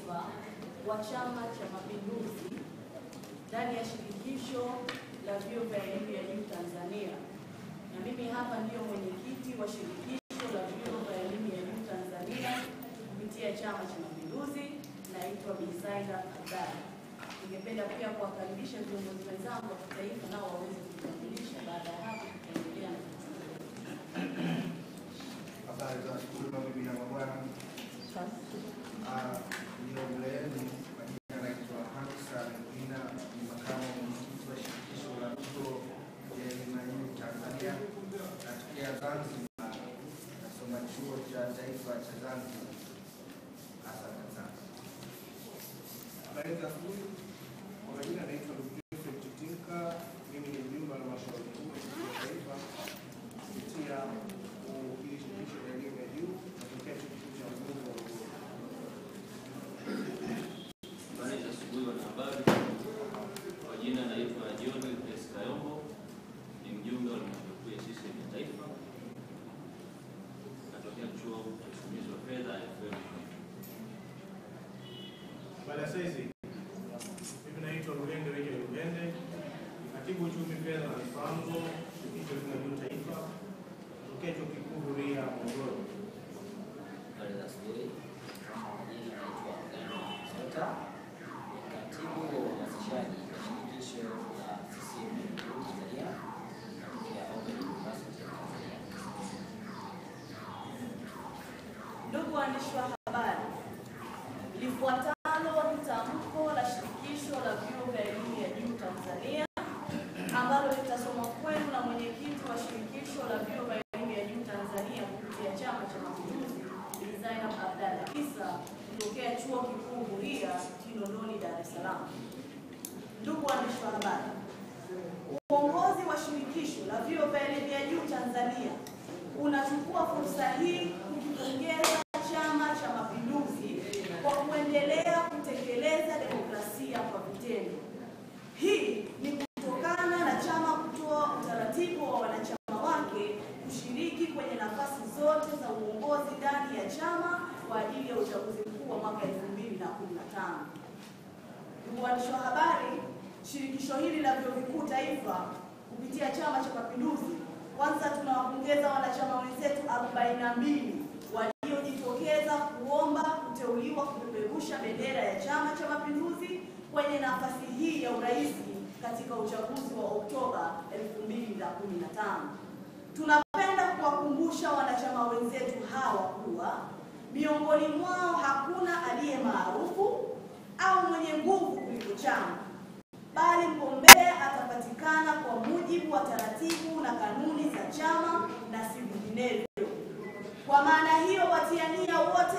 taifa wa Chama cha Mapinduzi ndani ya shirikisho la vyuo vya elimu ya juu Tanzania, na mimi hapa ndiyo mwenyekiti wa shirikisho la vyuo vya elimu ya juu Tanzania kupitia Chama cha Mapinduzi, naitwa Bi Zainab Abdalla. Ningependa pia kuwakaribisha viongozi wenzangu wa kitaifa nao waweze kujitambulisha. Baada ya hapo, tutaendelea na Habari za asubuhi mabibi na mabwana. Ah, Ndio mbele yenu kwa jina naitwa Hamsa Mgina, ni makamu mwenyekiti wa shirikisho la vyuo vya elimu ya juu Tanzania. Natokea Zanzibar, nasoma chuo cha taifa cha Zanzibar. Asante sana. Habari za asubuhi. Kwa majina naitwa ndugu Joseph Chitinka, mimi ni mjumbe wa halmashauri kuu ya Chuo cha taifa kupitia hili shirikisho la elimu ya juu natokea chuo kikuu cha Mgunga wa Ugoro. Habari za asubuhi wanahabari. Kwa jina naitwa John Grace Kayombo, ni mjumbe wa halmashauri kuu ya CCM ya taifa, natokea chuo cha usimamizi wa fedha FM. Habari ya saizi. Mimi naitwa Rugende Rege Rugende, ni katibu uchumi fedha na mipango shirikisho la elimu ya juu taifa natokea chuo kikuu Huria Morogoro. Habari za asubuhi. Jina naitwa Gano Sota, ni katibu wa uhamasishaji wa shirikisho la CCM Tanzania natokea Open University of Tanzania. Ndugu waandishi wa habari, lifuatalo ni tamko la shirikisho la vyuo vya elimu ya juu Tanzania ambalo litasomwa kwenu na mwenyekiti wa shirikisho la vyuo vya elimu ya juu Tanzania kupitia Chama cha Mapinduzi, Bi Zainab Abdalla Isa kutokea Chuo Kikuu Huria Kinondoni, Dar es Salaam. Ndugu waandishi wa habari, uongozi wa shirikisho la vyuo vya elimu ya juu Tanzania unachukua fursa hii kukipongeza Chama cha Mapinduzi kwa kuendelea kutekeleza demokrasia kwa vitendo. Hii ni kutokana na chama kutoa utaratibu wa wanachama wake kushiriki kwenye nafasi zote za uongozi ndani ya chama kwa ajili ya uchaguzi mkuu wa mwaka 2015. Ndugu waandishi wa habari, shirikisho hili la vyuo vikuu taifa kupitia Chama cha Mapinduzi, kwanza tunawapongeza wanachama wenzetu 42 waliojitokeza kuomba kuteuliwa kupeperusha bendera ya Chama cha Mapinduzi kwenye nafasi hii ya urais katika uchaguzi wa Oktoba 2015. Tunapenda kuwakumbusha wanachama wenzetu hawa kuwa miongoni mwao hakuna aliye maarufu au mwenye nguvu kuliko chama, bali mgombea atapatikana kwa mujibu wa taratibu na kanuni za chama na si vinginevyo. Kwa maana hiyo, watiania wote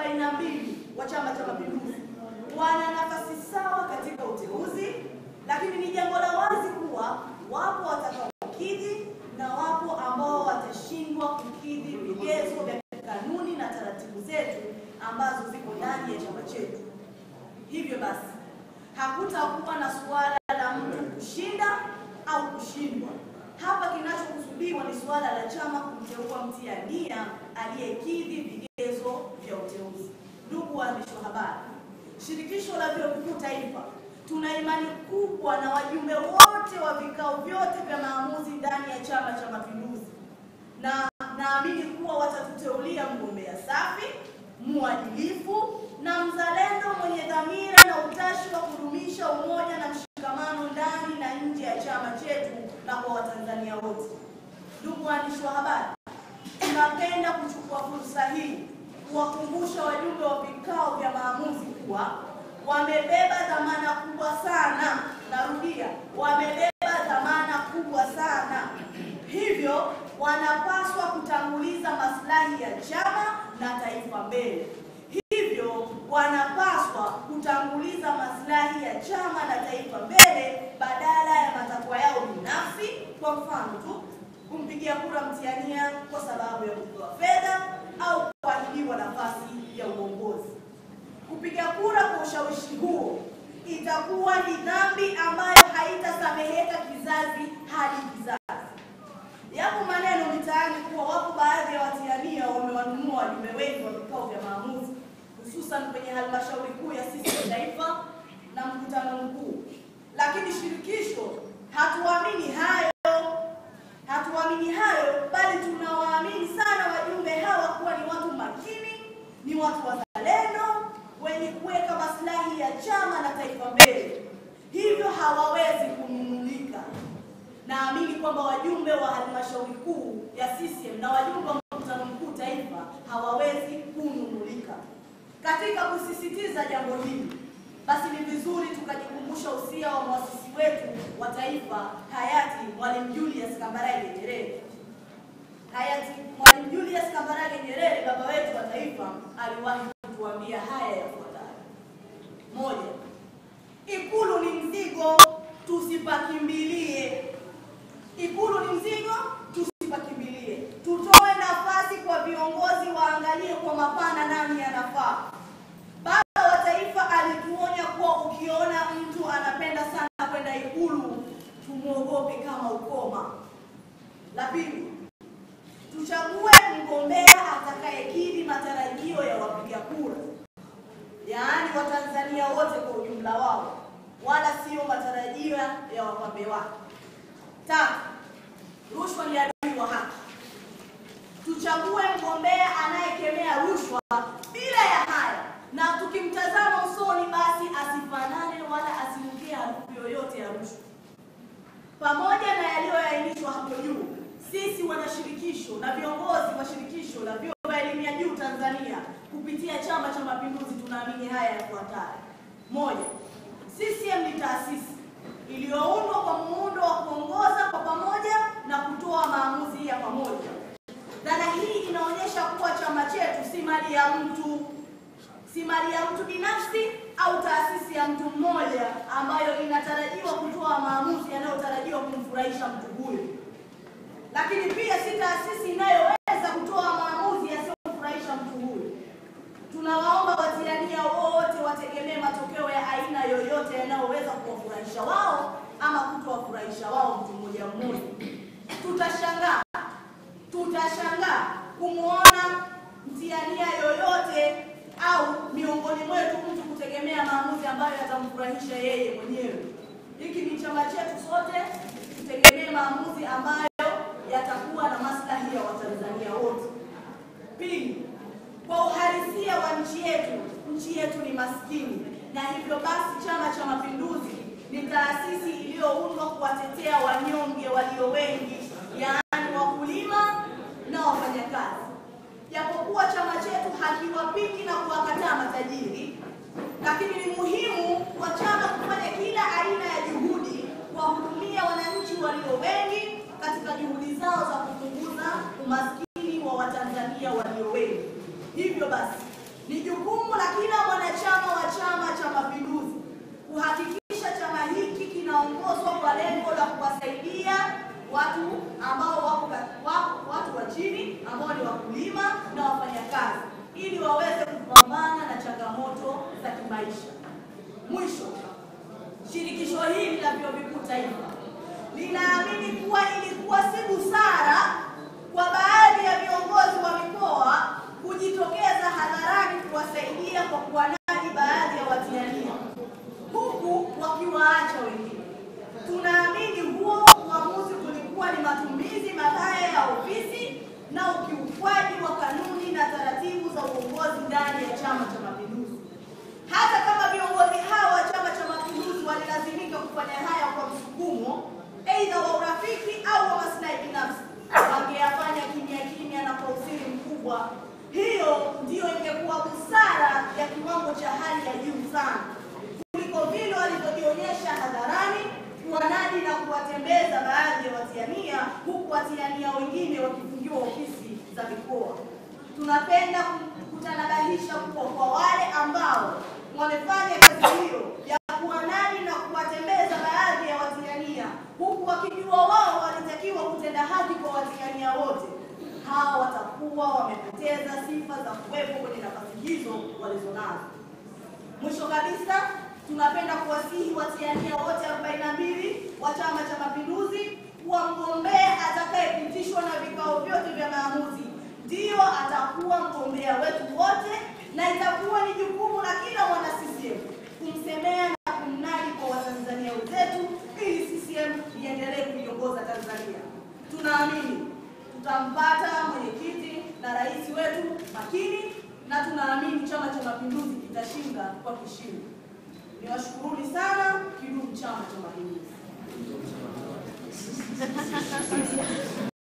42 wa Chama cha Mapinduzi wana nafasi sawa katika uteuzi, lakini ni jambo la wazi kuwa wapo watakaokidhi na wapo ambao watashindwa kukidhi vigezo vya kanuni na taratibu zetu ambazo ziko ndani ya chama chetu. Hivyo basi hakutakuwa na suala la mtu kushinda au kushindwa. Hapa kinachokusudiwa ni suala la chama kumteua mtia nia aliyekidhi vigezo vya uteuzi. Ndugu waandishi wa habari, shirikisho la vyuo vikuu taifa tuna imani kubwa na wajumbe wote wa vikao vyote vya maamuzi ndani ya Chama cha Mapinduzi, na naamini kuwa watatuteulia mgombea safi, mwadilifu na mzalendo mwenye dhamira na utashi wa kudumisha umoja na mshikamano ndani na nje ya chama chetu na kwa Watanzania wote. Ndugu waandishi wa habari, tunapenda kuchukua fursa hii kuwakumbusha wajumbe wa vikao vya maamuzi kuwa wamebeba dhamana kubwa sana. Narudia, wamebeba dhamana kubwa sana, hivyo wanapaswa kutanguliza maslahi ya chama na taifa mbele. Hivyo wanapaswa kutanguliza maslahi ya chama na taifa mbele badala ya matakwa yao binafsi. Kwa mfano tu, kumpigia kura mtiania kwa sababu ya kupewa fedha au kuahidiwa nafasi ya uongozi. Kupiga kura kwa ushawishi huo itakuwa ni dhambi ambayo haitasameheka kizazi hadi kizazi. Yapo maneno mitaani kuwa wapo baadhi ya watiania wamewanunua wajumbe wengi wa vikao vya maamuzi hususan kwenye halmashauri kuu ya CCM taifa na mkutano mkuu. Lakini shirikisho hatuamini hayo, hatuamini hayo, bali tunawaamini sana wajumbe hawa kuwa ni watu makini, ni watu wazalendo, wenye kuweka maslahi ya chama na taifa mbele, hivyo hawawezi kununulika. Naamini kwamba wajumbe wa halmashauri kuu ya CCM na wajumbe wa mkutano mkuu taifa hawawezi kununulika. Katika kusisitiza jambo hili, basi ni vizuri tukajikumbusha usia wa mwasisi wetu wa taifa hayati Mwalimu Julius Kambarage Nyerere. Hayati Mwalimu Julius Kambarage Nyerere, baba wetu wa taifa, aliwahi kutuambia haya yafuatayo: moja, Ikulu ni mzigo, tusipakimbilie. Ikulu ni mzigo, tusipakimbilie. Tutoe nafasi kwa viongozi waangalie kwa mapana nani anafaa. Baba wa taifa alituonya kuwa ukiona mtu anapenda sana kwenda Ikulu, tumwogope kama ukoma. La pili, tuchague mgombea atakayekidhi matarajio ya wapiga kura, yaani Watanzania wote kwa ujumla wao, wala sio matarajio ya wapambe wake. Tatu, rushwa ni adui wa haki. Tuchague mgombea anayekemea rushwa bila ya haya, na tukimtazama usoni, basi asifanane wala asinukie harufu yoyote ya rushwa. Pamoja na yaliyoainishwa hapo juu, sisi wanashirikisho na viongozi wa shirikisho la vyuo vya elimu ya juu Tanzania kupitia Chama cha Mapinduzi tunaamini haya yafuatayo: moja, CCM ni taasisi iliyoundwa kwa muundo wa kuongoza kwa pamoja na kutoa maamuzi ya pamoja. Dhana hii inaonyesha kuwa chama chetu si mali ya mtu, si mali ya mtu binafsi au taasisi ya mtu mmoja ambayo inatarajiwa kutoa maamuzi yanayotarajiwa kumfurahisha mtu huyo, lakini pia si taasisi inayoweza kutoa maamuzi yasiyomfurahisha mtu huyo. Tunawaomba watiania wote wategemee matokeo ya aina yoyote yanayoweza kuwafurahisha wao ama kutowafurahisha wao mtu mmoja mmoja. Tutashangaa, tutashangaa kumwona mtiania yoyote au miongoni mwetu mtu kutegemea maamuzi ambayo yatamfurahisha yeye mwenyewe. Hiki ni chama chetu sote, tutegemee maamuzi ambayo yatakuwa na maslahi ya Watanzania wote. Pili, kwa uhalisia wa nchi yetu, nchi yetu ni maskini, na hivyo basi Chama cha Mapinduzi ni taasisi iliyoundwa kuwatetea wanyonge walio wengi, yaani wakulima na wafanyakazi. Japokuwa chama chetu hakiwapiki na kuwakataa matajiri, lakini ni muhimu kwa chama kufanya kila aina ya juhudi kuwahudumia wananchi walio wengi katika juhudi zao za kupunguza umaskini wa Watanzania walio wengi. Hivyo basi ni jukumu la kila mwanachama wa Chama cha Mapinduzi kuhakikisha chama hiki kinaongozwa kwa lengo la kuwasaidia watu ambao wako wako watu wa chini ambao ni wakulima na wafanyakazi ili waweze kupambana na changamoto za kimaisha. Mwisho, shirikisho hili la vyuo vikuu taifa linaamini kuwa ilikuwa si busara kwa baadhi ya viongozi wa mikoa kujitokeza hadharani kuwasaidia kwa kuwanadi baadhi ya watiania huku wakiwaacha wengine. Tunaamini huo uamuzi ulikuwa ni matumizi mabaya ya ofisi na ukiukwaji wa kanuni na taratibu za uongozi ndani ya Chama cha Mapinduzi. Hata kama viongozi hawa wa Chama cha Mapinduzi walilazimika kufanya haya kwa msukumo aidha wa urafiki au wa maslahi binafsi, wangeyafanya kimya kimya na kwa usiri mkubwa. Hiyo ndiyo ingekuwa busara ya kiwango cha hali ya juu sana kuliko vile walivyojionyesha hadharani kuwanadi na kuwatembeza baadhi ya watiania, huku watiania wengine wakifungiwa ofisi za mikoa. Tunapenda kutanabahisha kuwa kwa wale ambao wamefanya kazi hiyo ya kuwanadi na kuwatembeza baadhi ya watiania, huku wakijua wao walitakiwa kutenda haki kwa watiania wote, hawa watakuwa wamepoteza sifa za kuwepo kwenye nafasi hizo walizonazo. Mwisho kabisa, tunapenda kuwasihi watiania wote 42 wa Chama cha Mapinduzi kuwa mgombea atakayepitishwa na vikao vyote vya maamuzi ndiyo atakuwa mgombea wetu wote, na itakuwa ni tunaamini tutampata mwenyekiti na rais wetu makini, na tunaamini Chama cha Mapinduzi kitashinda kwa kishindo. Niwashukuruni sana. Kidumu Chama cha Mapinduzi!